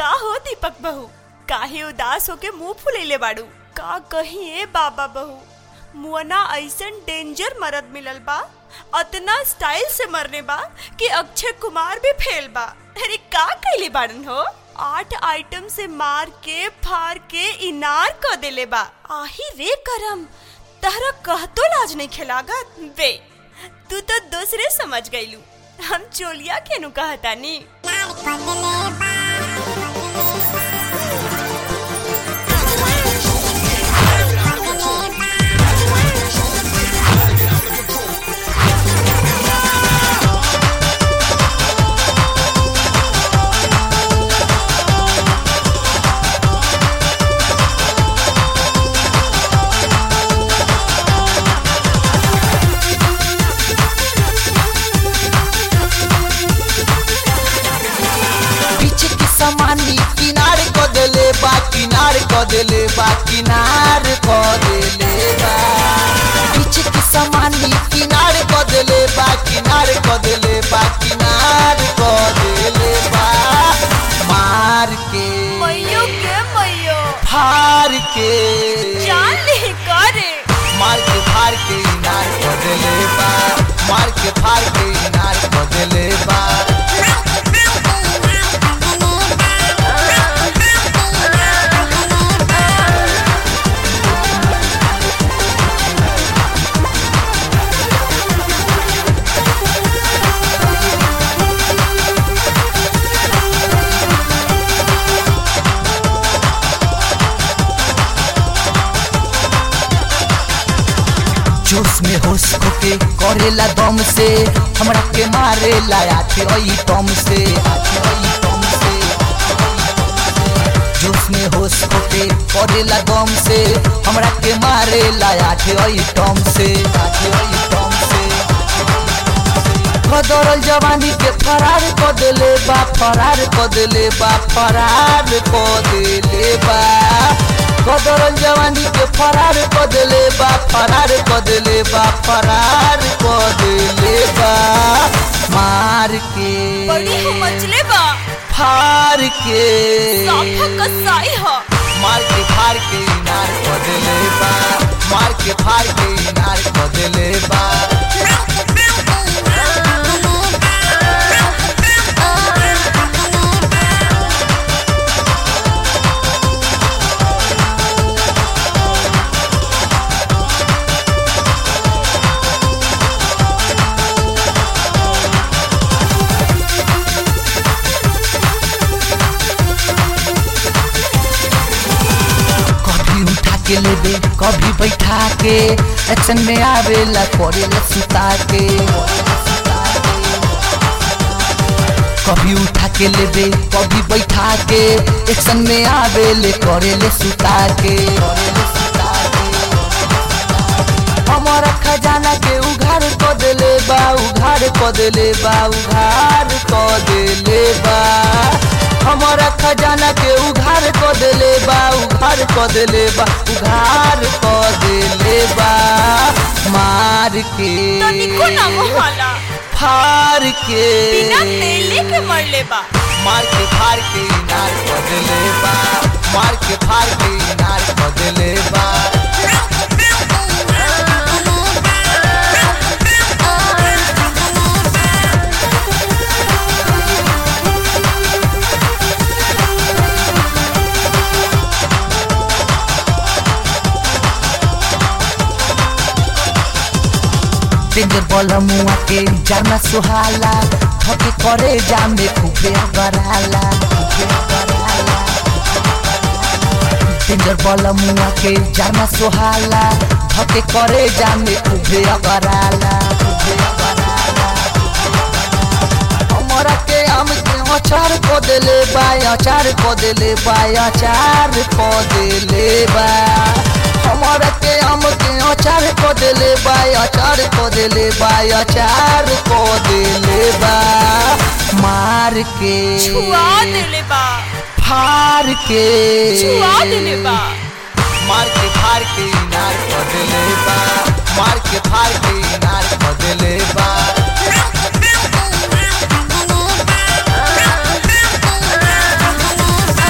का हो दीपक बहू काहे उदास होके मुंह फुलैले बाड़ू का कही ए बाबा बहू मुअना ऐसन डेंजर मरद मिलल बा अतना स्टाइल से मरने बा कि अक्षय कुमार भी फेल बा अरे का कैले बाड़न हो आठ आइटम से मार के फाड़ के इनार क देले बा आही रे करम तहरा कहतो लाज नहीं खिलागत बे तू तो दूसरे समझ गईलू हम चोलिया केनु कहतानी पीछे की समानी किनार को देले बा किनार को देले बा किनार को देले बा पीछे की समानी किनार को देले बा किनार को देले बा किनार को देले बा मार के मैयो के मैयो फार के जान नहीं करे मार के फार के इनार को देले बा मार के फार के इनार को देले बा जोश में होश खोके करेला दम से हमरा के मारेला आखे ओई टम से आखे ओई टम से जोश में होश खोके करेला दम से हमरा के मारेला आखे ओई टम से आखे ओई टम से कदरल जवानी के फरार क देले बा फरार क देले बा फरार क देले बा कदरल जवानी के फरार क देले बा फरार क देले बा फरार क देले बा मार के बड़ी हो मचले बा फार के साफा कसाई हो मार के फार के इनार क देले बा मार के फार के इनार क देले बा कभी उठा के लेबे कभी बैठा के एक्शन में आवेला करेला सुता के कभी उठा के लेबे कभी बैठा के एक्शन में आवेले करेले सुता के करेले सुता के हमारा खजाना के उघार क देले बा उघार क देले बा उघार क देले बा हमारा खजाना के उघार क देले बा उघार क देले बा उघार क देले बा मार के तनिको ना मोहला फार के बिना तेले के मरले बा मार के फार के इनार क देले बा मार के फार के इनार क देले बा डेंजर बल मुआ के जाना सुहाला थके करे जामे खूबे अगराला खूबे अगराला डेंजर बल मुआ के जाना सुहाला थके करे जामे खूबे अगराला खूबे अगराला हमरा के आम के अचार को देले बा अचार को देले बा अचार को देले बा हमरा के आम के अचार को देले बा अचार को देले बा अचार को देले बा मार के छुआ देले बा फार के छुआ देले बा मार के फार के इनार को देले बा मार के फार के इनार को देले बा Thank you.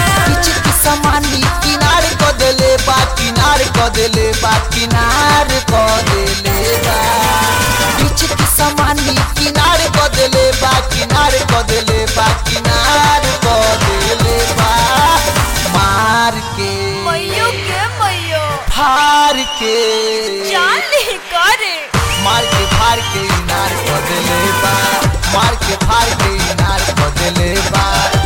किनार क देले बा बीच के समानी किनार क देले बा किनार क देले बा किनार क देले बा मार के मैयो के मैयो फार के जान ले करे मार के फार के इनार क देले बा मार के फार के इनार क देले बा